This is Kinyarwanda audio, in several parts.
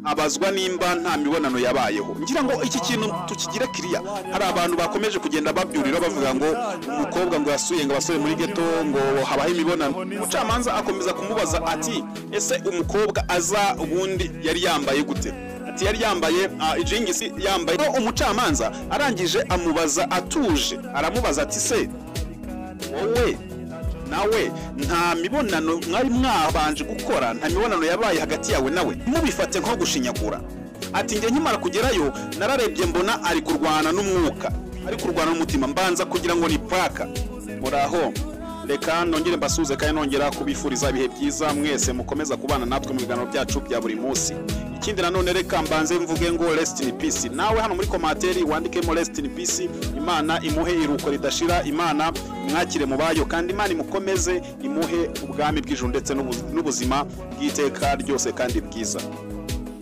abazwa nimba nta mibonano yabayeho ngira ngo iki kintu tukigire kiriya hari abantu bakomeje kugenda babyurira bavuga ngo umukobwa ngo yasuye ngo abasore muri geto ngo habaho imibonano umucamanza akomeza kumubaza ati ese umukobwa aza ubundi yari yambaye gute ati yari yambaye ah, ijingisi yambaye Rero umucamanza arangije amubaza atuje aramubaza ati se wowe nawe nta mibonano mwari mwabanje gukora nta mibonano yabaye hagati yawe nawe mubifate nko gushinyagura ati njye nkimara kugerayo nararebye mbona ari kurwana n'umwuka ari kurwana n'umutima mbanza kugira ngo ni paka muraho reka nongere mbasuze kandi nongera kubifuriza ibihe byiza mwese mukomeza kubana natwe mu biganiro byacu bya buri munsi ikindi nanone reka mbanze mvuge ngo rest in peace nawe hano muri komateri wandikemo rest in peace imana imuhe iruko ridashira imana mwakire mu bayo kandi imana imukomeze imuhe ubwami bw'ijuru ndetse n'ubu- n'ubuzima bw'iteka ryose kandi bwiza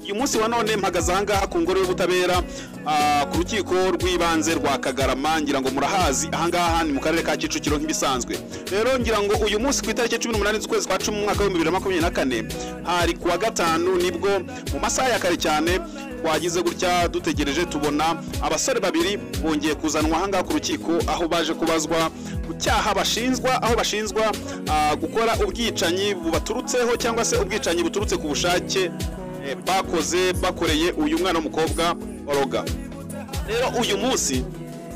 uyu munsi wa none mpagaze ahangaha ku ngoro y'ubutabera ah, ku rukiko rw'ibanze rwa kagarama ngira ngo murahazi ahangaha ni mu karere ka kicukiro nk'ibisanzwe rero ngira ngo uyu munsi ku itariki cumi n'umunani z'ukwezi kwa cumi mu mwaka w'ibihumbi bibiri na makumyabiri na kane hari ku wa gatanu nibwo mu masaha ya kare cyane twagize gutya dutegereje tubona abasore babiri bongeye kuzanwa ahangaha ku rukiko aho baje kubazwa ku cyaha bashinjwa aho bashinjwa ah, gukora ubwicanyi bubaturutseho cyangwa se ubwicanyi buturutse ku bushake eh, bakoze bakoreye uyu mwana w'umukobwa oroga rero uyu munsi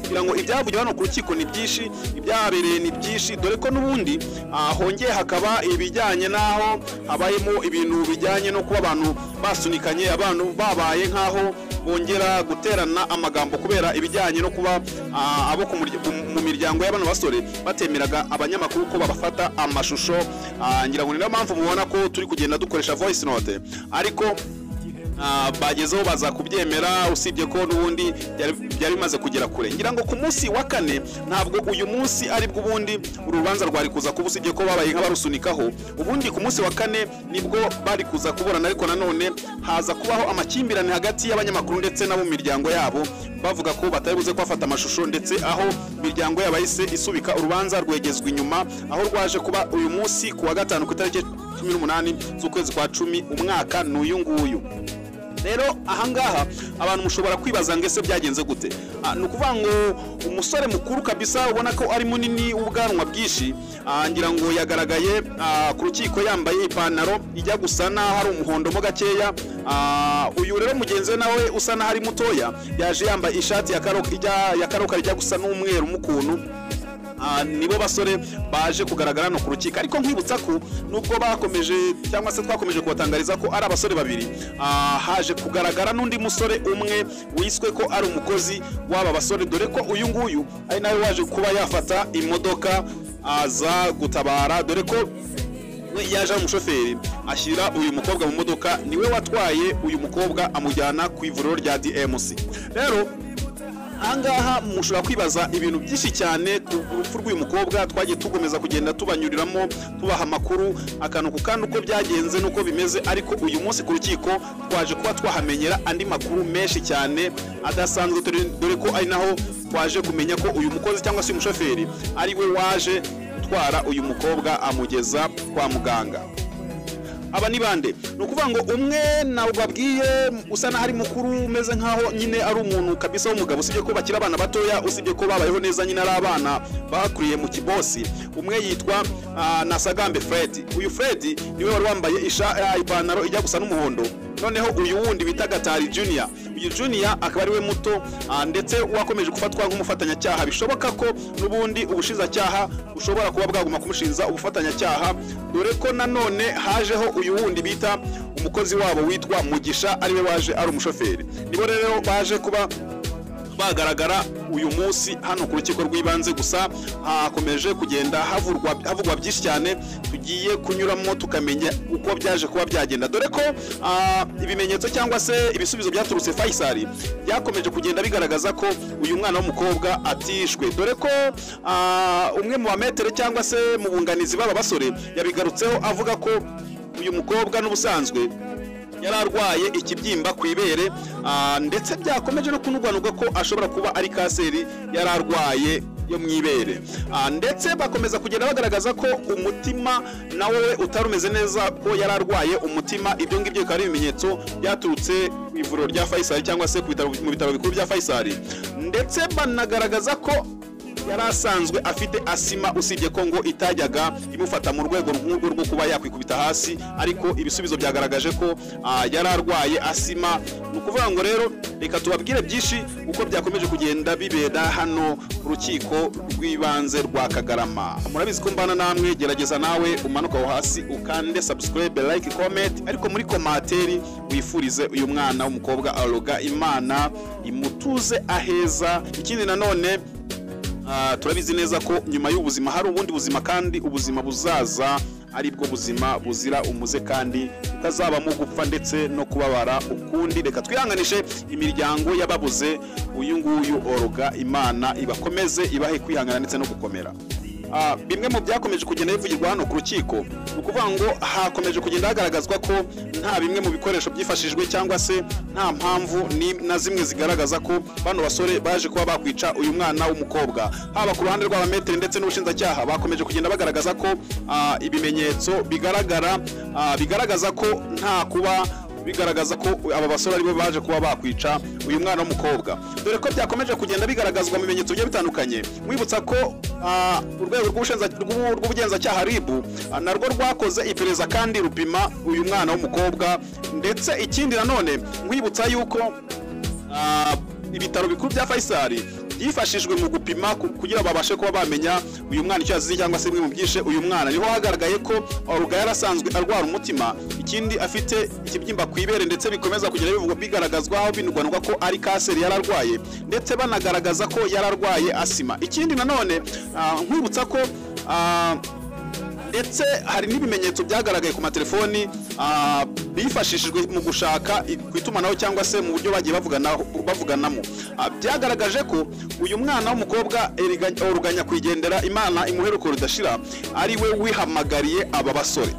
kugira ngo ibyavugiwe hano ku rukiko ni byinshi ibyahabereye ni byinshi dore ko n'ubundi ah, hongeye hakaba ibijyanye n'aho habayemo ibintu bijyanye no kuba abantu basunikanye abantu babaye nk'aho bongera guterana amagambo kubera ibijyanye no kuba ah, abo ku murya- mu- mu miryango y'abana basore batemeraga abanyamakuru ko babafata amashusho ah, ngira ngo ni niyo mpamvu mubona ko turi kugenda dukoresha voice note ariko Ah, bagezeho baza kubyemera usibye ko n'ubundi byari- byari bimaze kugera kure ngira ngo ku munsi wa kane ntabwo uyu munsi aribwo ubundi uru rubanza rwari kuza kuba usibye ko babaye nk'abarusunikaho ubundi ku munsi wa kane nibwo bari kuza kuburana ariko nanone haza kubaho amakimbirane hagati y'abanyamakuru ndetse n'abo mu miryango yabo bavuga ko batari buze kubafata amashusho ndetse aho imiryango yabo yahise isubika urubanza rwegezwa inyuma aho rwaje kuba uyu munsi ku wa gatanu ku itariki cumi n'umunani z'ukwezi kwa cumi umwaka ni uyu nguyu rero ahangaha abantu mushobora kwibaza ngo ese byagenze gute Ah, ni ukuvuga ngo umusore mukuru kabisa ubona ko ari munini w'ubwanwa bwinshi ah, ngira ngo yagaragaye ah, ku rukiko yambaye ipantaro ijya gusa n'aho ari umuhondo mo gakeya Ah, uyu rero mugenzi we nawe usa n'aho ari mutoya yaje yambaye ishati ya karok- ijya- ya karokaro ijya gusa n'umweru mu ukuntu Ah, nibo basore baje kugaragara hano ku rukiko ariko nkwibutsa ko nubwo bakomeje cyangwa se twakomeje kubatangariza ko ari abasore babiri ah, haje kugaragara n'undi musore umwe wiswe ko ari umukozi w'aba basore dore ko uyu nguyu ari nawe waje kuba yafata imodoka aza gutabara dore ko we yaje ari umushoferi ashyira uyu mukobwa mu modoka niwe watwaye uyu mukobwa amujyana ku ivuriro rya DMC rero ahangaha mushobora kwibaza ibintu byinshi cyane ku rupfu rw'uyu mukobwa twagiye tugomeza kugenda tubanyuriramo tubaha amakuru akantu ku kandi uko byagenze n'uko bimeze ariko uyu munsi ku rukiko twaje kuba twahamenyera andi makuru menshi cyane adasanzwe dore dore ko ari naho twaje kumenya ko uyu mukozi cyangwa se uyu mushoferi ari we waje gutwara uyu mukobwa amugeza kwa muganga aba ni bande ni ukuvuga ngo umwe ntabwo babwiye usa n'aho ari mukuru umeze nk'aho nyine ari umuntu kabisa w'umugabo usibye ko bakiri abana batoya usibye ko babayeho neza nyine ari abana bakuriye mu kibosi umwe yitwa ah, nasagambe fred uyu fred niwe wari wambaye isha- ah, ipantaro ijya gusa n'umuhondo noneho uyu wundi bita gatari junior uyu junior akaba ari we muto ah, ndetse wakomeje gufatwa nk'umufatanyacyaha bishoboka ko n'ubundi ubushinjacyaha bushobora kuba bwaguma kumushinza ubufatanyacyaha dore ko nanone hajeho uyu wundi bita umukozi wabo witwa mugisha ariwe waje ari umushoferi nibo rero baje kuba bagaragara uyu munsi hano ku rukiko rw'ibanze gusa hakomeje kugenda havurwa havugwa byinshi cyane tugiye kunyuramo tukamenya uko byaje kuba byagenda dore ko ah, ibimenyetso cyangwa se ibisubizo byaturutse Faisal byakomeje kugenda bigaragaza ko uyu mwana w'umukobwa atishwe dore ko ah, umwe mu bametere cyangwa se mu bunganizi b'aba basore yabigarutseho avuga ko uyu mukobwa n'ubusanzwe yari arwaye ikibyimba ku ibere ah, ndetse byakomeje no kunuganurwa ko ashobora kuba ari kanseri yari arwaye yo mu ibere Ah, ndetse bakomeza kugenda bagaragaza ko umutima nawe utari umeze neza ko yari arwaye umutima ibyo ngibyo bikaba ari ibimenyetso byaturutse ku ivuriro rya fayisari cyangwa se ku bitaro- mu bitaro bikuru bya fayisari ndetse banagaragaza ko yari asanzwe afite asima usibye ko ngo itajyaga imufata mu rwego nk'urwo rwo kuba yakwikubita hasi ariko ibisubizo byagaragaje ko ah, yari arwaye asima ni ukuvuga ngo rero reka tubabwire byinshi uko byakomeje kugenda bibera hano ku rukiko rw'ibanze rwa kagarama murabizi ko mbana namwe gerageza nawe umanuke aho hasi ukande subscribe like comment ariko muri komateri wifurize uyu mwana w'umukobwa aroga imana imutuze aheza ikindi nanone Ah, turabizi neza ko nyuma y'ubuzima hari ubundi buzima kandi ubuzima buzaza ari bwo buzima buzira umuze kandi butazabamo gupfa ndetse no kubabara ukundi reka twihanganishe imiryango y'ababuze uyu nguyu oroga imana ibakomeze ibahe kwihangana ndetse no gukomera Ah, bimwe mu byakomeje kugenda bivugirwa hano ku rukiko ni ukuvuga ngo hakomeje kugenda hagaragazwa ko nta bimwe mu bikoresho byifashijwe cyangwa se nta mpamvu ni na zimwe zigaragaza ko bano basore baje kuba bakwica uyu mwana w'umukobwa haba ku ruhande rw'abameteri ndetse n'ubushinjacyaha bakomeje kugenda bagaragaza ko ah, ibimenyetso bigaragara ah, bigaragaza ko nta kuba bigaragaza ko aba basore aribo baje kuba bakwica uyu mwana w'umukobwa dore ko byakomeje kugenda bigaragazwa mu bimenyetso bigiye bitandukanye mwibutsa ko ah, urwego rw'ubushinja- rw'ubu- rw'ubugenzacyaha ribu ah, narwo rwakoze iperereza kandi rupima uyu mwana w'umukobwa ndetse ikindi nanone mwibutsa yuko Ah, ibitaro bikuru bya fayisari byifashijwe mu gupima ku- kugira babashe kuba bamenya uyu mwana icyo yazize cyangwa se bimwe mu byishe uyu mwana niho hagaragaye ko oruga yari asanzwe arwara umutima ikindi afite ikibyimba ku ibere ndetse bikomeza kugenda bivugwa bigaragazwa aho binugwanugwa ko ari kanseri yari arwaye ndetse banagaragaza ko yari arwaye asima ikindi nanone ah, nkwibutsa ko ah, ndetse hari n'ibimenyetso byagaragaye ku matelefoni ah, bifashishijwe mu gushaka i- ku itumanaho cyangwa se mu buryo bagiye bavuganaho- bavuganamo Ah, byagaragaje ko uyu mwana w'umukobwa eriga- oruganya kwigendera imana imuheruko ridashira ari we wihamagariye aba basore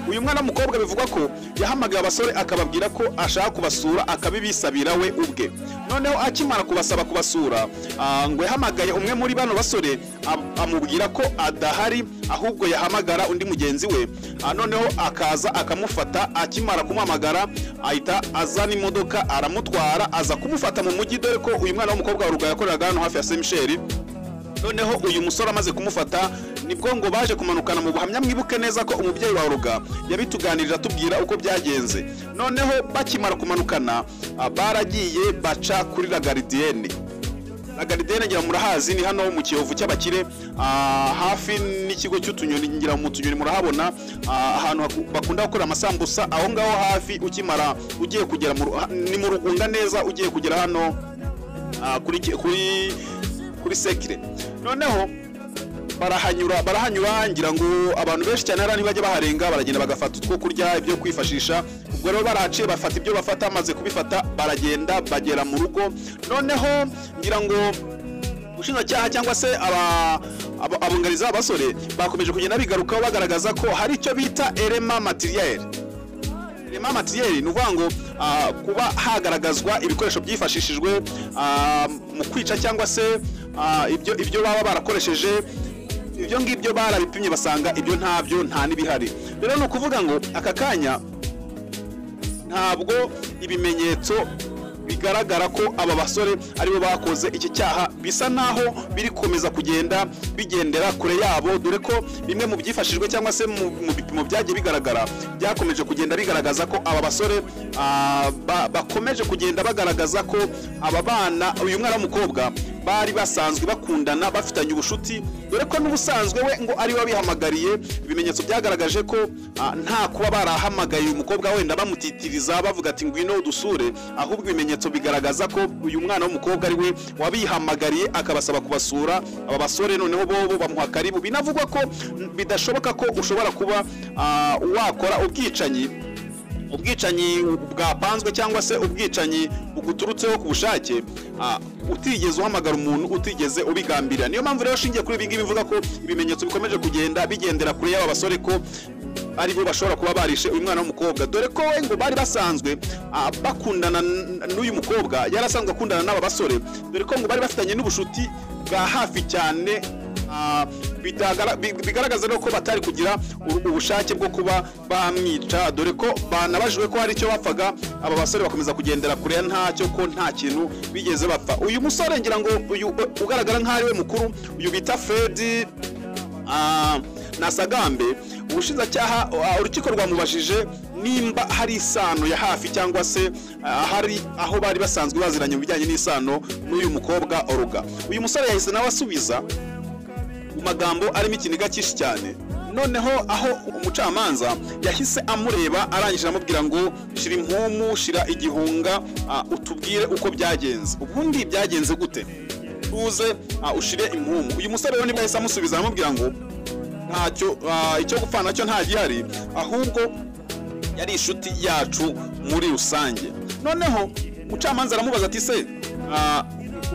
uyu mwana w'umukobwa bivugwa ko yahamagaye abasore akababwira ko ashaka kubasura akabibisabira we ubwe noneho akimara kubasaba kubasura ah, ngo yahamagaye umwe muri bano basore am- amubwira ko adahari ahubwo yahamagara undi mugenzi we Ah, noneho akaza akamufata akimara kumuhamagara ahita azana imodoka aramutwara aza kumufata mu mujyi dore ko uyu mwana w'umukobwa wa Rugaga yakoreraga hano hafi ya semisheri noneho uyu musore amaze kumufata nibwo ngo baje kumanukana mu buhamya mwibuke neza ko umubyeyi wa ruga yabituganirije atubwira uko byagenze noneho bakimara kumanukana ah, baragiye baca kuri la garidiyene la garidiyene ngira murahazi ni hano mu kiyovu cy'abakire ah, hafi n'ikigo cy'utunyoni ngira mu tunyoni murahabona ah, ahantu haku- bakunda gukora amasambusa aho ngaho hafi ukimara ugiye kugera mu ru- ha- ni mu rugunga neza ugiye kugera hano ah, kuri ki- kuri kuri sekire noneho barahanyura barahanyura ngira ngo abantu benshi cyane hariya ntibajya baharenga baragenda bagafata utwo kurya ibyo kwifashisha ubwo rero baraciye bafata ibyo bafata maze kubifata baragenda bagera mu rugo noneho ngira ngo ubushinjacyaha cyangwa se aba- aba- abunganizi b'abasore bakomeje kugenda bigarukaho bagaragaza ko hari icyo bita erema materiel rema materiel ni ukuvuga ngo ah, kuba hagaragazwa ibikoresho byifashishijwe ah, mu kwica cyangwa se ah, ibyo ibyo baba barakoresheje ibyo ngibyo barabipimye basanga ibyo ntabyo nta n'ibihari rero ni ukuvuga ngo aka kanya ntabwo ibimenyetso bigaragara ko aba basore aribo bakoze iki cyaha bisa naho biri gukomeza kugenda bigendera kure yabo dore ko bimwe mu byifashijwe cyangwa se mu mu bipimo byagiye bigaragara byakomeje kugenda bigaragaza ko aba basore ah, ba- bakomeje kugenda bagaragaza ko aba bana uyu mwana w'umukobwa bari basanzwe bakundana bafitanye ubucuti dore ko n'ubusanzwe we ngo ari we wabihamagariye ibimenyetso byagaragaje ko ah, nta kuba barahamagaye uyu mukobwa wenda bamutitiriza bavuga ati ngwino dusure ahubwo ibimenyetso bigaragaza ko uyu mwana w'umukobwa ari we wabihamagariye akabasaba kubasura aba basore noneho bobo bamuha karibu binavugwa ko mm, bidashoboka ko ushobora kuba ah, wakora ubwicanyi ubwicanyi bwapanzwe cyangwa se ubwicanyi buguturutseho ku bushake ah, utigeze uhamagara umuntu utigeze ubigambira niyo mpamvu rero ushingiye kuri ibi ngibi mvuga ko ibimenyetso bikomeje kugenda bigendera kure y'aba basore ko aribo bashobora kuba barishe uyu mwana w'umukobwa dore ko we ngo bari basanzwe ah, bakundana n- n'uyu mukobwa yari asanzwe akundana n'aba basore dore ko ngo bari bafitanye n'ubushuti bwa hafi cyane ah, bitagara- bi- bigaragaza no ko batari kugira u- ubushake bwo kuba bamwica dore ko banabajijwe ko hari icyo bapfaga aba basore bakomeza kugendera kure ntacyo ko nta kintu bigeze bapfa uyu musore ngira ngo uyu ugaragara nk'aho ari we mukuru uyu bita Fred Ah, na sagambe ubushinjacyaha ah, urukiko rwamubajije nimba hari isano ya hafi cyangwa se ah, hari aho bari basanzwe baziranye mu bijyanye n'isano n'uyu mukobwa oruga uyu musore yahise nawe asubiza mu magambo arimo ikiniga cyinshi cyane noneho aho umucamanza yahise amureba arangije amubwira ngo shira impumu shira igihunga ah, utubwire uko byagenze ubundi byagenze gute tuze ah, ushire impumu uyu musore rero nibwo yahise amusubiza aramubwira ngo ntacyo ah, icyo gupfa nacyo nta gihari ahubwo yari inshuti yacu muri rusange noneho umucamanza aramubaza ati se ah,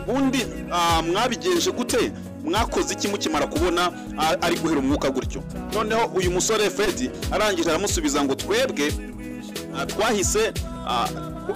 ubundi ah, mwabigenje gute mwakoze iki mukimara kubona ah, ari guhera umwuka gutyo noneho uyu musore fedi arangije aramusubiza ngo twebwe ah, twahise ah,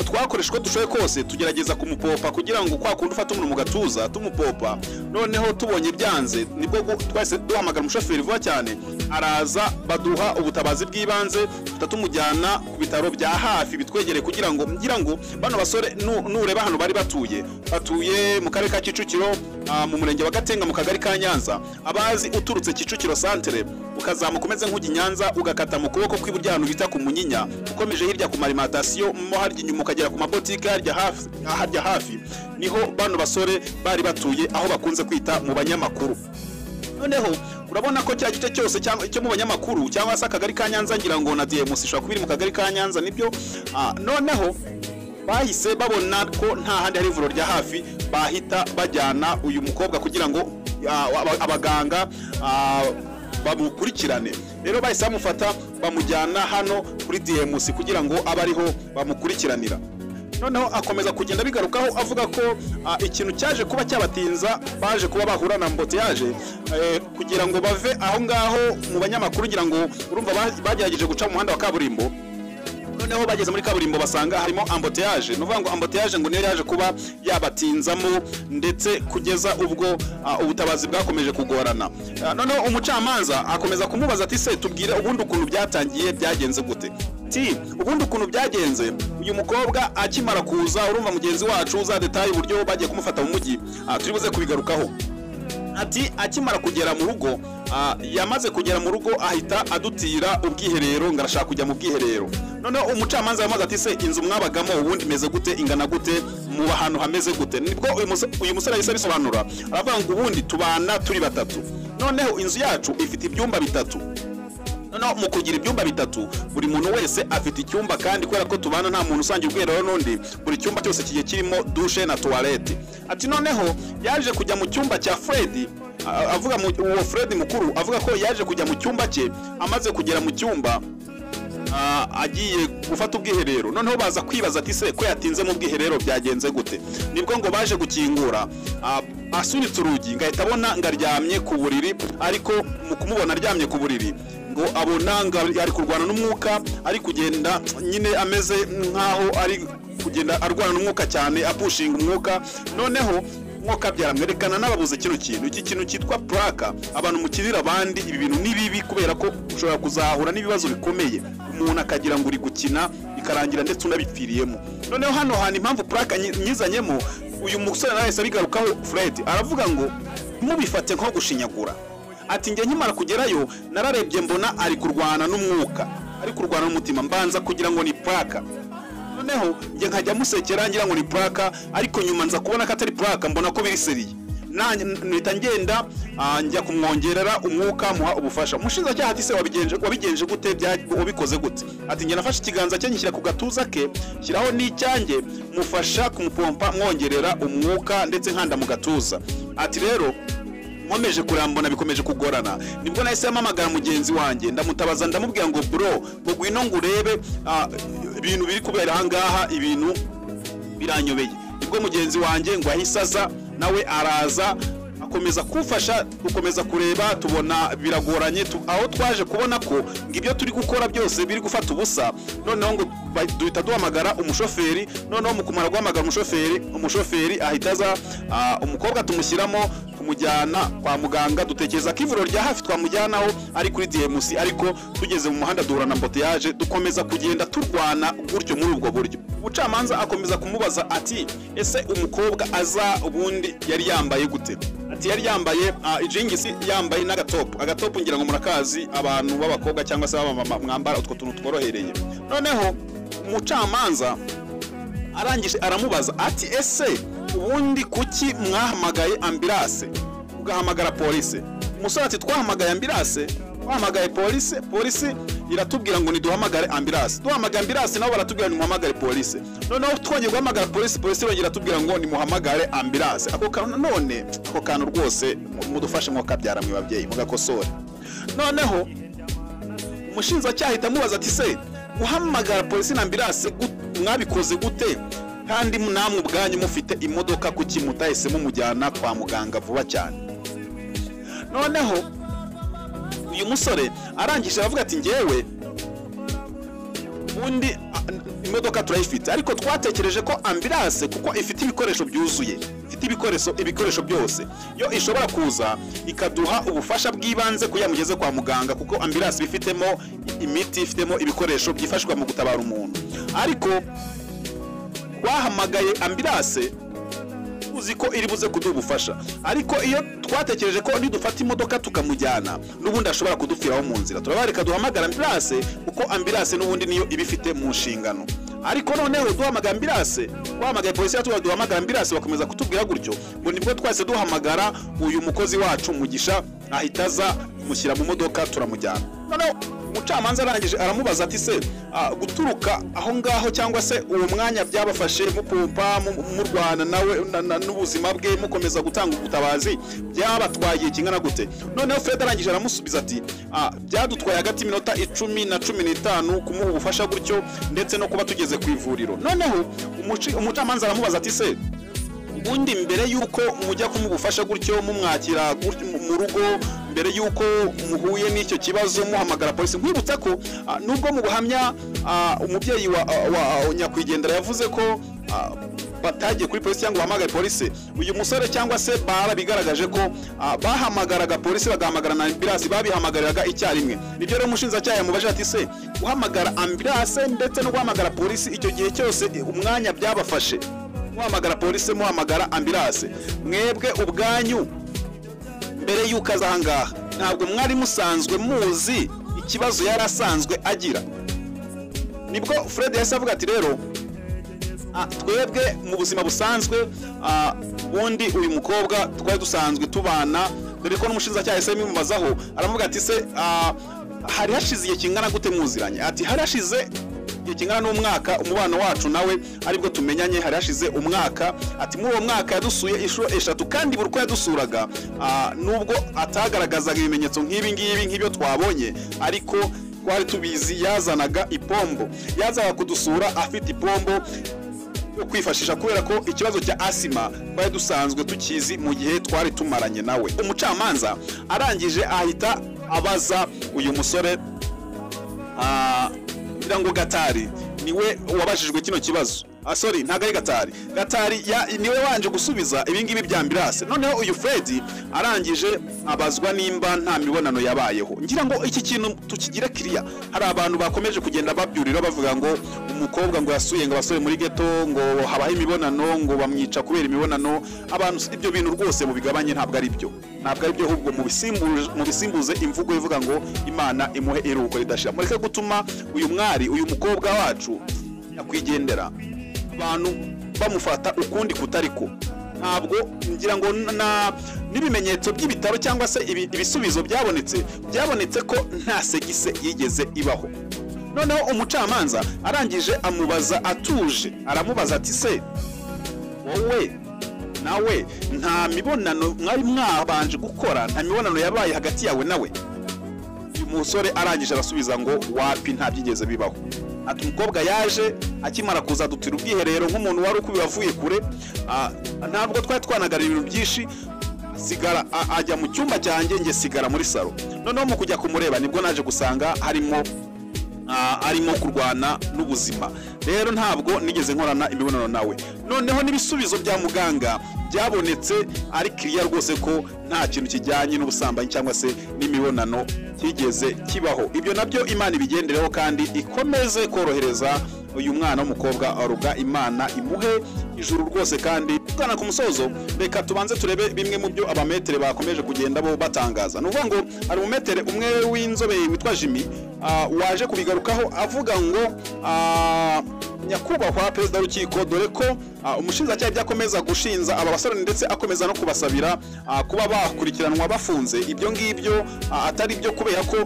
twakoresha uko dushoboye kose tugerageza kumupopa kugira ngo kwa kundi ufata umuntu mu gatuza tumupopa noneho tubonye byanze nibwo gu- twahise duhamagara umushoferi vuba cyane araza baduha ubutabazi bw'ibanze duhita tumujyana ku bitaro bya hafi bitwegereye kugira ngo ngira ngo bano basore nu- nureba hano bari batuye batuye mu karere ka kicukiro ah, mu murenge wa gatenga mu kagari ka nyanza abazi uturutse kicukiro santere ukazamuka umeze nk'ujya i nyanza ugakata mu kuboko kw'iburyo ahantu bita ku munyinya ukomeje hirya ku marimatasiyo mo harya inyuma ukagera ku mabotike harya hafi, harya hafi niho bano basore bari batuye aho bakunze kwita mu banyamakuru noneho urabona ko cya gice cyose cyangwa cyo mu banyamakuru cyangwa se akagari ka nyanza ngira ngo na diyemu ishobora kuba iri mu kagari ka nyanza nibyo Ah, noneho bahise babona ko nta handi hari ivuriro rya hafi bahita bajyana uyu mukobwa kugira ngo ah, aba- abaganga ah, bamukurikirane rero bahise bamufata bamujyana hano kuri diyemu kugira ngo abe ariho bamukurikiranira noneho akomeza kugenda bigarukaho avuga ko ah, ikintu cyaje kuba cyabatinza baje kuba bahura na mboteyaje eh, kugira ngo bave aho ngaho mu banyamakuru ngira ngo urumva ba- bagerageje guca mu muhanda wa kaburimbo noneho bageze muri kaburimbo basanga harimo amboteyaje ni ukuvuga ngo amboteyaje ngo niyo yaje kuba yabatinzamo ndetse kugeza ubwo ah, ubutabazi bwakomeje kugorana Ah, noneho umucamanza akomeza kumubaza ati se tubwire ubundi ukuntu byatangiye byagenze gute ti ubundi ukuntu byagenze uyu mukobwa akimara kuza urumva mugenzi wacu za detaye uburyo bagiye kumufata mu mujyi ah, turi buze kubigarukaho ati akimara kugera mu rugo ah, yamaze kugera mu rugo ahita adutira ubwiherero ngo arashaka kujya mu bwiherero noneho umucamanza yamubaza ati se inzu mwabagamo ubundi imeze gute ingana gute muba ahantu hameze gute nibwo uyu muse- uyu musore yahise abisobanura aravuga ngo ubundi tubana turi batatu noneho inzu yacu ifite ibyumba bitatu noneho mu kugira ibyumba bitatu buri muntu wese afite icyumba kandi kubera ko tubana nta muntu usangira ubwiherero n'undi buri cyumba cyose kigiye kirimo dushe na tuwarete ati noneho yaje kujya mu cyumba cya Fred a- avuga mu- uwo Fred mukuru avuga ko yaje kujya mu cyumba cye amaze kugera mu cyumba ah, agiye gufata ubwiherero noneho baza kwibaza ati se ko yatinze mu bwiherero byagenze gute nibwo ngo baje gukingura ah, asunitse urugi ngahita abona ngo aryamye ku buriri ariko mu kumubona aryamye ku buriri ngo abona ngo ari kurwana n'umwuka ari kugenda nyine ameze nk'aho ari kugenda arwana n'umwuka cyane apushinga umwuka noneho nk'uko byaramwerekana n'ababuze kino kintu iki kintu cyitwa puraka abantu mukirira abandi ibi bintu ni bibi kubera ko ushobora kuzahura n'ibibazo bikomeye umuntu akagira ngo uri gukina bikarangira ndetse unabipfiriyemo noneho hano hantu impamvu puraka nyi- nyizanyemo uyu musore nawe yahise abigarukaho fred aravuga ngo mubifate nko gushinyagura ati njye nkimara kugerayo nararebye mbona ari kurwana n'umwuka ari kurwana n'umutima mbanza kugira ngo ni puraka noneho njye nkajya musekera ngira ngo ni puraka ariko nyuma nza kubona ko atari puraka mbona ko biri seriye nanjye mpita ngenda ah, njya kumwongerera umwuka muha ubufasha umushinjacyaha ati se wabigenje wabigenje gute bya- wabikoze gute ati njye nafashe ikiganza cye ngishyira ku gatuza ke shyiraho n'icyanjye mufasha kumupompa mwongerera umwuka ndetse nkanda mu gatuza ati rero nkomeje kurambona bikomeje kugorana nibwo nahise mpamagara mugenzi wanjye ndamutabaza ndamubwira ngo bro ngo ngwino ngo urebe ah, ibintu biri kubera ahangaha ibintu biranyobeye nibwo mugenzi wanjye ngo ahise aza nawe araza ako- gukomeza kumfasha gukomeza kureba tubona biragoranye tu- aho twaje kubona ko ngo ibyo turi gukora byose biri gufata ubusa noneho ngo ba- duhita duhamagara umushoferi noneho mu kumara guhamagara umushoferi umushoferi ahita aza ah, umukobwa tumushyiramo tumujyana kwa muganga dutekereza ko ivuriro rya hafi twamujyanaho ari kuri DMC ariko tugeze mu muhanda duhura na mboteyaje dukomeza kugenda turwana gutyo muri ubwo buryo ubucamanza akomeza kumubaza ati ese umukobwa aza ubundi yari yambaye gute ati yari yambaye ah, ijingisi yambaye n'agatopu agatopu ngira ngo murakazi abantu b'abakobwa cyangwa se b'abamama mwambara utwo tuntu tworohereye noneho umucamanza arangije aramubaza ati ese ubundi kuki mwahamagaye ambilase mugahamagara polisi umusore ati twahamagaye ambilase twahamagaye polisi polisi iratubwira ngo niduhamagare ambilase duhamagaye ambilase nabo baratubwira nimuhamagare polisi noneho twongeye guhamagara polisi polisi irongera iratubwira ngo nimuhamagare ambilase ako kantu nanone ako kantu rwose mu- mudufashe nko kabyara mwe babyeyi mugakosore noneho umushinjacyaha ahita amubaza ati se guhamagara polisi na ambirase gut- mwabikoze gute kandi namwe ubwanyu mufite imodoka kuki mutahisemo mujyana kwa muganga vuba cyane noneho uyu musore arangije aravuga ati ngewe ubundi a- n- imodoka turayifite ariko twatekereje ko ambirase kuko ifite ibikoresho byuzuye ifite ibikoresho ibikoresho byose yo ishobora kuza ikaduha ubufasha bw'ibanze kugira mugeze kwa muganga kuko ambirase ibifitemo imiti ifitemo ibikoresho byifashishwa mu gutabara umuntu ariko twahamagaye ambirase tuzi ko iri buze kuduha ubufasha ariko iyo twatekereje ko nidufata imodoka tukamujyana n'ubundi ashobora kudupfiraho mu nzira turaba reka duhamagara ambirase kuko ambirase n'ubundi niyo iba ifite mu nshingano ariko noneho duhamagara ambirase duhamagaye polisi yatubwira duhamagara ambirase bakomeza kutubwira gutyo ngo nibwo twahise duhamagara uyu mukozi wacu mugisha ahita aza mushyira mu modoka turamujyana noneho umucamanza arangije aramubaza ati se ah, guturuka aho ngaho cyangwa se uwo mwanya byabafashe mupompa mu- murwana nawe na- na- n'ubuzima bwe mukomeza gutanga ubutabazi byabatwaye kingana gute noneho fred arangije aramusubiza ati ah, byadutwaye hagati y'iminota icumi na cumi n'itanu kumuha ubufasha gutyo ndetse no kuba tugeze ku ivuriro noneho umuci- umucamanza aramubaza ati se ubundi mbere y'uko mujya kumugufasha gutyo mumwakira gutyo mu- mu rugo mbere y'uko muhuye n'icyo kibazo muhamagara polisi nkwibutsa ko ah, nubwo mu buhamya ah, umubyeyi wa, wa wa nyakwigendera yavuze ko ah, batagiye kuri polisi cyangwa bahamagaye polisi uyu musore cyangwa se bara bigaragaje ko ah, bahamagaraga polisi bagahamagara na ambirasi babihamagariraga icyarimwe nibyo rero umushinjacyaha yamubajije ati se guhamagara ambirase ndetse no guhamagara polisi icyo gihe cyose eh, umwanya byabafashe muhamagara polisi muhamagara ambirase mwebwe ubwanyu mbere y'uko aza ahangaha ntabwo mwari musanzwe muzi ikibazo yari asanzwe agira nibwo fred yahise avuga ati rero ah, twebwe mu buzima busanzwe ah, ubundi uyu mukobwa twari dusanzwe tubana dore ko n'umushinjacyaha yahise abimubazaho aravuga ati se ah, hari hashize igihe kingana gute muziranye ati hari hashize igihe kingana n'umwaka umubano wacu nawe aribwo tumenyanye hari hashize umwaka ati muri uwo mwaka yadusuye inshuro eshatu kandi buri uko yadusuraga ah, nubwo atagaragazaga ibimenyetso nk'ibi ngibi nk'ibyo twabonye ariko twari tubizi yazanaga ipombo yazaga kudusura afite ipombo yo kwifashisha kubera ko ikibazo cya asima twari dusanzwe tukizi mu gihe twari tumaranye nawe umucamanza arangije ahita abaza uyu musore ah, ngira ngo gatari niwe wabajijwe kino kibazo Ah, sorry ntabwo ari gatari gatari ya- niwe wanje gusubiza ibingibi bya ambirase noneho uyu fredi arangije abazwa nimba nta mibonano yabayeho ngira ngo iki kintu tukigire kiriya hari abantu bakomeje kugenda babyurira bavuga ngo umukobwa ngo yasuye ngo abasore muri geto ngo habaho imibonano ngo bamwica kubera imibonano abantu si- ibyo bintu rwose mubigabanye ntabwo ari byo ntabwo ari byo ahubwo mubisimbuze- mubisimbuze imvugo ivuga ngo imana imuhe iruhuko ridashira mureke gutuma uyu mwari uyu mukobwa wacu nyakwigendera abantu bamufata ukundi kutari ko ntabwo ngira ngo n- na n'ibimenyetso by'ibitaro cyangwa se ibi- ibisubizo byabonetse byabonetse ko nta segise yigeze ibaho noneho umucamanza arangije amubaza atuje aramubaza ati se wowe nawe nta mibonano mwari mwabanje gukora nta mibonano yabaye hagati yawe nawe uyu musore arangije arasubiza ngo wapi nta byigeze bibaho ati umukobwa yaje akimara kuza adutira ubwiherero nk'umuntu wari ukubiye avuye kure ah, ntabwo twari twanagarira ibintu byinshi sigara a- ajya mu cyumba cyanjye njye sigara muri salo noneho mu kujya kumureba nibwo naje gusanga harimo ah, arimo kurwana n'ubuzima rero ntabwo nigeze nkorana imibonano nawe noneho n'ibisubizo bya muganga byabonetse ari kiriya rwose ko nta kintu kijyanye n'ubusambanyi cyangwa se n'imibonano kigeze kibaho ibyo nabyo imana ibigendereho kandi ikomeze korohereza uyu mwana w'umukobwa aruga imana imuhe ijuru rwose kandi tugana ku musozo reka tubanze turebe bimwe mu byo abametere bakomeje kugenda bo batangaza ni ukuvuga ngo hari umumetere umwe w'inzobere witwa jimmy ah, waje kubigarukaho avuga ngo ah, nyakubahwa perezida w'urukiko dore ko ah, umushinjacyaha ibyo akomeza gushinza aba basore ndetse akomeza no kubasabira ah, kuba bakurikiranwa bafunze ibyo ngibyo ah, atari byo kubera ko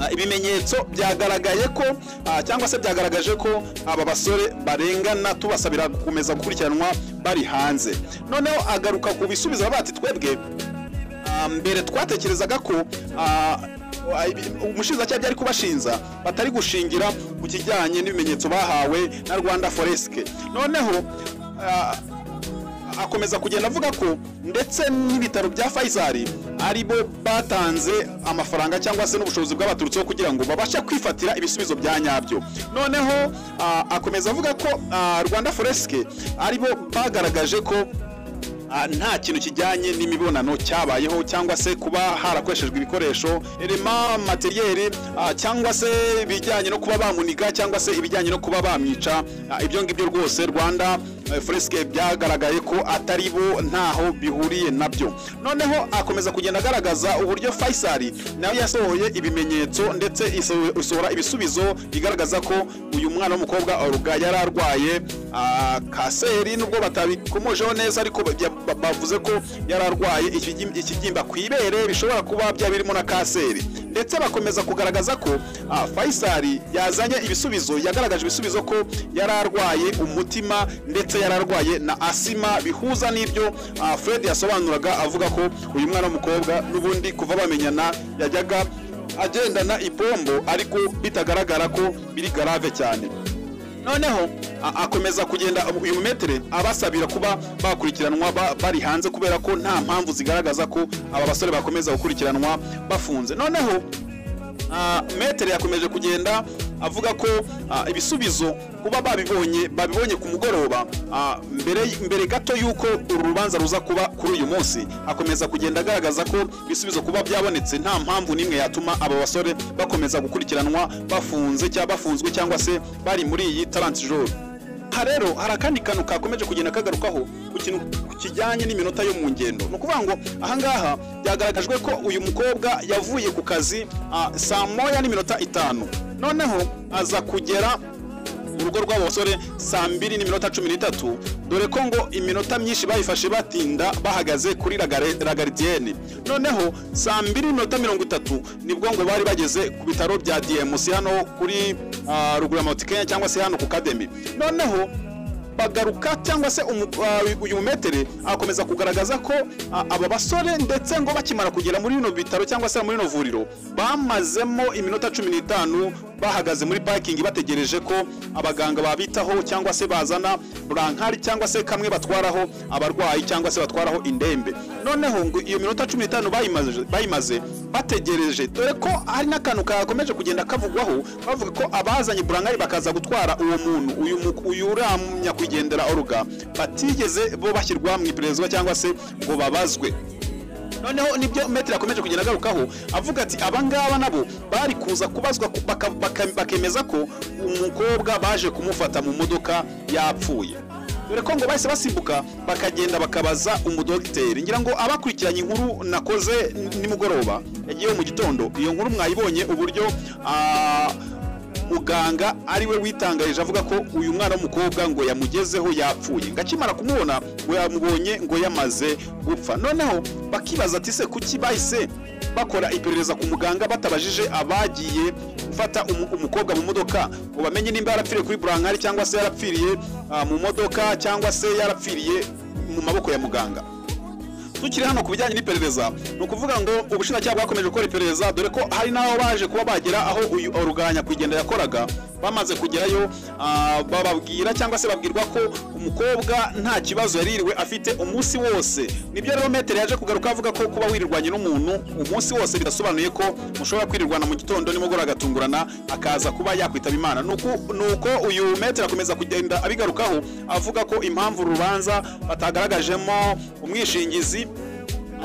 Ah, ibimenyetso byagaragaye ko ah, cyangwa se byagaragaje ko aba basore barengana tubasabira gukomeza gukurikiranwa bari hanze noneho agaruka ku bisubizo avuga ati twebwe ah, mbere twatekerezaga ko ah, wa- ibi- umushinjacyaha byari kubashinza batari gushingira ku kijyanye n'ibimenyetso bahawe na rwanda foresike noneho ah, akomeza kugenda avuga ko ndetse n'ibitaro bya fayisari aribo batanze amafaranga cyangwa se n'ubushobozi bw'abaturutseho kugira ngo babashe kwifatira ibisubizo bya nyabyo noneho ah, akomeza avuga ko ah, rwanda foresike aribo bagaragaje ko Ah, nta kintu kijyanye n'imibonano cyabayeho cyangwa se kuba harakoreshejwe ibikoresho rema materiyeri ah, cyangwa se ibijyanye no kuba bamuniga cyangwa se ibijyanye no kuba bamwica Ah, ibyo ngibyo rwose rwanda eh, foresike byagaragaye ko atari bo ntaho bihuriye nabyo noneho akomeza kugenda agaragaza uburyo fayisari nawe yasohoye ibimenyetso ndetse iso- isohora ibisubizo bigaragaza ko uyu mwana w'umukobwa oruga yari arwaye ah, kanseri nubwo batabikomojeho neza ariko bya- ba- bavuze ko yari arwaye ikigi- ikibyimba ku ibere bishobora kuba byaba birimo na kanseri ndetse bakomeza kugaragaza ko ah, fayisari yazanye ibisubizo yagaragaje ibisubizo ko yari arwaye umutima ndetse yari arwaye na asima bihuza n'ibyo ah, fred yasobanuraga avuga ko uyu mwana w'umukobwa n'ubundi kuva bamenyana yajyaga agendana ipombo ariko bitagaragara ko biri garave cyane noneho a- akomeza kugenda uyu mumetere abasabira kuba bakurikiranwa ba- bari hanze kubera ko nta mpamvu zigaragaza ko aba basore bakomeza gukurikiranwa bafunze noneho ah, metere yakomeje kugenda avuga ko ah, ibisubizo kuba babibonye babibonye ku mugoroba ah, mbere mbere gato y'uko uru rubanza ruza kuba kuri uyu munsi akomeza kugenda agaragaza ko ibisubizo kuba byabonetse nta mpamvu n'imwe yatuma aba basore bakomeza gukurikiranwa bafunze cyangwa bafunzwe cyangwa se bari muri iyi tarantijoru aha rero hari akandi kantu kakomeje kugenda kagarukaho ku kintu kijyanye n'iminota yo mu ngendo ni ukuvuga ngo ahangaha byagaragajwe ko uyu mukobwa yavuye ku kazi ah, saa moya n'iminota itanu noneho aza kugera urugo rw'abo basore saa mbiri n'iminota cumi n'itatu dore ko ngo iminota myinshi bayifashe batinda bahagaze kuri Lagare- lagaridiyeni noneho saa mbiri n'iminota mirongo itatu nibwo ngo bari bageze ku bitaro bya dmc hano kuri ah, ruguru ya mount kenya cyangwa se hano ku kademi noneho bagaruka cyangwa se umu- uh, uyu mumetere akomeza kugaragaza ko uh, aba basore ndetse ngo bakimara kugera muri bino bitaro cyangwa se muri bino vuriro bamazemo iminota cumi n'itanu bahagaze muri parking bategereje ko abaganga babitaho cyangwa se bazana burankari cyangwa se kamwe batwaraho abarwayi cyangwa se batwaraho indembe noneho ngo iyo minota cumi n'itanu bayimaze- bayimaze bategereje dore ko hari n'akantu kakomeje kugenda kavugwaho bavuga ko abazanye burankari bakaza gutwara uwo muntu uyu mu- uyu uriya nyakwigendera oruga batigeze bo bashyirwa mu ipererezwa cyangwa se ngo babazwe noneho nibyo metero yakomeje kugenda agarukaho avuga ati abangaba nabo bari kuza kubazwa ku- baka- baka- bakemeza ko umukobwa baje kumufata mu modoka yapfuye dore ko ngo bahise basimbuka bakagenda bakabaza umudogiteri ngira ngo abakurikiranye inkuru nakoze n- nimugoroba yagiyeho mu gitondo iyo nkuru mwayibonye uburyo ah, muganga ariwe witangarije avuga ko uyu mwana w'umukobwa ngo yamugezeho yapfuye ngo akimara kumubona ngo yamubonye ngo yamaze gupfa noneho bakibaza ati se kuki bahise bakora iperereza ku muganga batabajije abagiye gufata umu- umukobwa mu modoka ngo bamenye nimba yarapfiriye kuri burankari cyangwa se yarapfiriye ah, mu modoka cyangwa se yarapfiriye mu maboko ya muganga tukiri hano ku bijyanye n'iperereza ni ukuvuga ngo ubushinjacyaha bwakomeje gukora iperereza dore ko hari n'abo baje kuba bagera aho uyu ruganya kugenda yakoraga bamaze kugerayo ah, bababwira cyangwa se babwirwa ko umukobwa nta kibazo yaririwe afite umunsi wose nibyo rero metero yaje kugaruka avuga ko kuba wirirwanye n'umuntu umunsi wose bidasobanuye ko mushobora kwirirwana mu gitondo nimugoroba agatungurana akaza kuba yakwitaba imana ni uku- ni uko uyu metero akomeza kugenda abigarukaho avuga ko impamvu uru rubanza batagaragajemo umwishingizi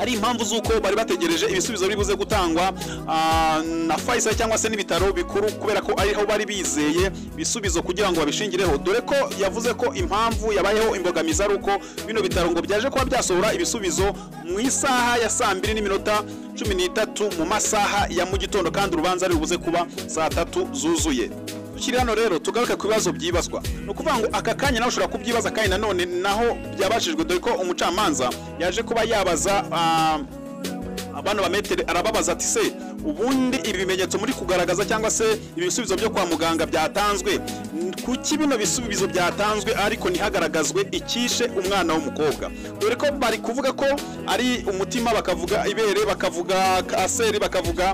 ari impamvu z'uko bari bategereje ibisubizo biri buze gutangwa ah, na Faisal cyangwa se n'ibitaro bikuru kubera ko ariho bari bizeye ibisubizo kugira ngo babishingireho dore ko yavuze ko impamvu yabayeho imbogamizi ari uko bino bitaro ngo byaje kuba byasohora ibisubizo mu isaha ya saa mbiri n'iminota cumi n'itatu mu masaha ya mu gitondo kandi urubanza ari buze kuba saa tatu zuzuye tukiri hano rero tugaruke ku bibazo byibazwa ni ukuvuga ngo aka kanya nawe ushobora kubyibaza kandi nanone naho byabashijwe dore ko umucamanza yaje kuba yabaza ah, abana ba metero arababaza ati se ubundi ibi bimenyetso muri kugaragaza cyangwa se ibi bisubizo byo kwa muganga byatanzwe n- kuki bino bisubizo byatanzwe ariko ntihagaragazwe icyishe umwana w'umukobwa dore ko bari kuvuga ko ari umutima bakavuga ibere bakavuga kanseri bakavuga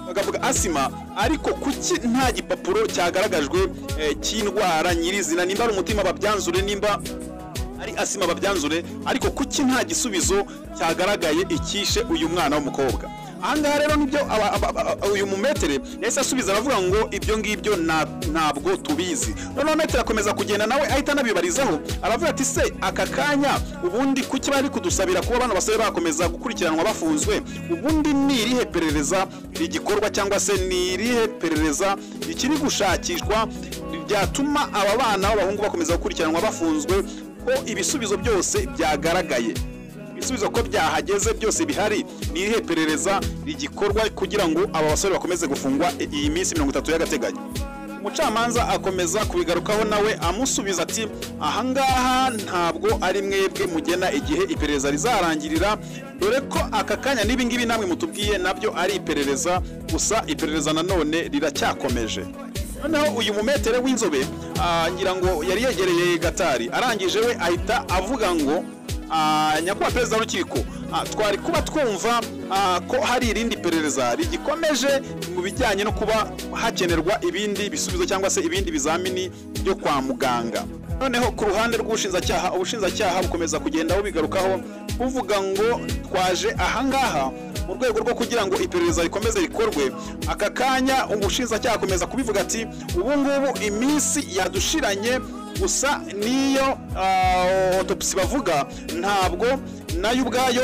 bakavuga asima ariko kuki nta gipapuro cyagaragajwe eh, cy'indwara nyirizina nimba ari umutima babyanzure nimba ari asima babyanzure ariko kuki nta gisubizo cyagaragaye icyishe uyu mwana w'umukobwa ahangaha rero nibyo aba- aba- aba- uyu mumetere yahise asubiza aravuga ngo ibyo ngibyo na- ntabwo tubizi noneho metere akomeza kugenda nawe ahita anabibarizaho aravuga ati se aka kanya ubundi kuki bari kudusabira kuba bano basore bakomeza gukurikiranwa bafunzwe ubundi ni irihe perereza rigikorwa cyangwa se ni irihe perereza rikiri gushakishwa byatuma aba bana b'abahungu bakomeza gukurikiranwa bafunzwe ko ibisubizo byose byagaragaye ibisubizo ko byahageze byose bihari ni irihe perereza rigikorwa kugira ngo aba basore bakomeze gufungwa i- iyi minsi mirongo itatu y'agateganyo umucamanza akomeza kubigarukaho nawe amusubiza ati ahangaha ntabwo ari mwebwe mugena igihe iperereza rizarangirira dore ko aka kanya n'ibingibi namwe mutubwiye nabyo ari iperereza gusa iperereza nanone riracyakomeje noneho uyu mumetere w'inzobe ah, ngira ngo yari yegereye gatari arangije we ahita avuga ngo ah, nyakubahwa perezida w'urukiko ah, twari kuba twumva ah, ko hari irindi perereza rigikomeje mu bijyanye no kuba hakenerwa ibindi bisubizo cyangwa se ibindi bizamini byo kwa muganga noneho ku ruhande rw'ubushinjacyaha ubushinjacyaha bukomeza kugenda bubigarukaho buvuga ngo twaje ahangaha mu rwego rwo kugira ngo iperereza rikomeze rikorwe aka kanya ubushinjacyaha akomeza kubivuga ati ubu ngubu iminsi yadushiranye gusa n'iyo ah, autopsy bavuga ntabwo nayo ubwayo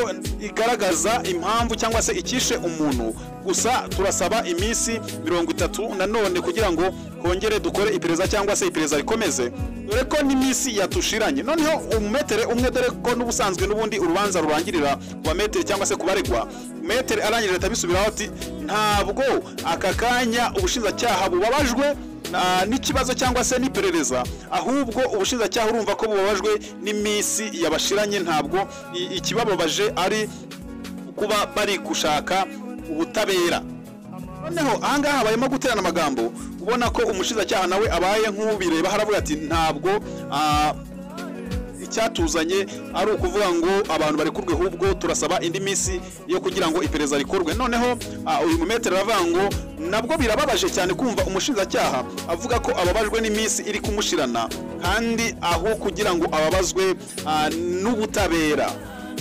igaragaza impamvu cyangwa se icyishe umuntu gusa turasaba iminsi mirongo itatu nanone kugira ngo kongere dukore iperereza cyangwa se iperereza rikomeze dore ko n'iminsi yatushiranye noneho umumetere umwe dore ko n'ubusanzwe n'ubundi urubanza rurangirira ku bametere cyangwa se ku baregwa metere arangije leta abisubiraho ati ntabwo aka kanya ubushinjacyaha bubabajwe na- n'ikibazo cyangwa se n'iperereza ahubwo ubushinjacyaha urumva ko bubabajwe n'iminsi yabashiranye ntabwo i- ikibababaje ari kuba bari gushaka ubutabera noneho ahangaha barimo guterana amagambo ubona ko umushinjacyaha nawe abaye nk'ubireba haravuga ati ntabwo ah, icyatuzanye ari ukuvuga ngo abantu barekurwe ahubwo turasaba indi minsi yo kugira ngo iperereza rikorwe noneho ah, uyu mumetero aravuga ngo nabwo birababaje cyane kumva umushinjacyaha avuga ko ababajwe n'iminsi iri kumushirana kandi aho kugira ngo ababazwe ah, n'ubutabera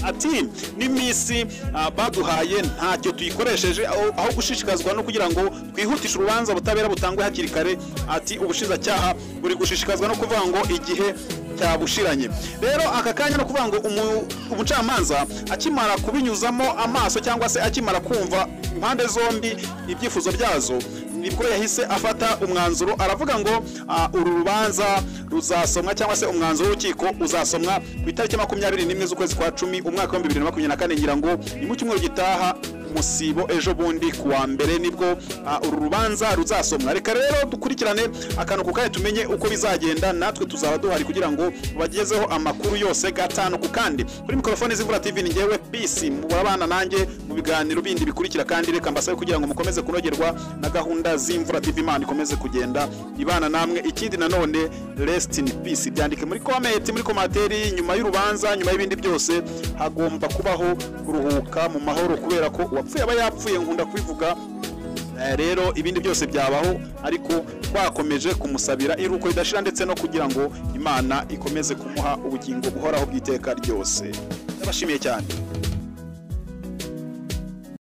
ati n'iminsi ah, baduhaye ntacyo tuyikoresheje aho aho gushishikazwa no kugira ngo twihutishe urubanza ubutabera butangwe hakiri kare ati ubushinjacyaha buri gushishikazwa no kuvuga ngo igihe cyabushiranye rero aka kanya no kuvuga ngo umu- umucamanza akimara kubinyuzamo amaso cyangwa se akimara kumva impande zombi ibyifuzo byazo nibwo yahise afata umwanzuro aravuga ngo ah, uru rubanza ruzasomwa cyangwa se umwanzuro w'urukiko uzasomwa ku itariki makumyabiri n'imwe z'ukwezi kwa cumi umwaka w'ibihumbi bibiri na makumyabiri na kane ngira ngo ni mu cyumweru gitaha musibo ejo bundi ku wa mbere nibwo ah, uru rubanza ruzasomwa reka rero dukurikirane akantu ku kanya tumenye uko bizagenda natwe tuzaba duhari kugira ngo bagezeho amakuru yose gatanu ku kandi kuri mikorofone z'imvura tv ni ngewe bisi murabana nanjye mu biganiro bindi bikurikira kandi reka mbasabe kugira ngo mukomeze kunogerwa na gahunda z'imvura tv imana ikomeze kugenda ibana namwe ikindi nanone rest in peace byandike muri komenti muri komateri nyuma y'urubanza nyuma y'ibindi byose hagomba kubaho kuruhuka mu mahoro kubera ko uwapfuye aba yapfuye nkunda kubivuga Eh, rero ibindi byose byabaho ariko twakomeje kumusabira iruko ridashira ndetse no kugira ngo imana ikomeze kumuha ubugingo buhoraho bw'iteka ryose ndabashimiye cyane